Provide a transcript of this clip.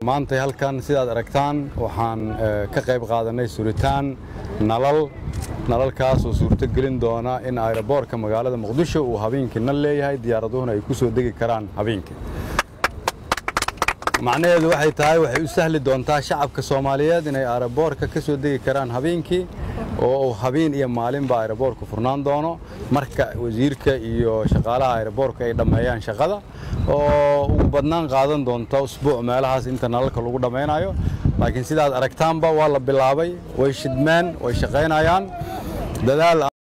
maantay halkan sidaad aragtaan waxaan ka qayb qaadanay suritaan nalal nalalkaasoo suurtogelin doona in ayroboorka magaalada muqdisho uu habeenkii nal leeyahay diyaaraduhuna ay ku soo degi karaan habeenkii macnaheedu waxay tahay waxay u sahli doontaa shacabka soomaaliyeed inay ayroboorka ka soo degi karaan habeenkii oo uu habeen iyo maalinba ayroboorku furnaan doono marka wasiirka iyo shaqaalaha ayroboorka ay dhammeeyaan shaqada oo ugu badnaan qaadan doonta usbuuc meelahaas inta nalalka lagu dhammaynayo laakiin sidaad aragtaanba waa la bilaabay way shidmeen way shaqaynayaan dadaal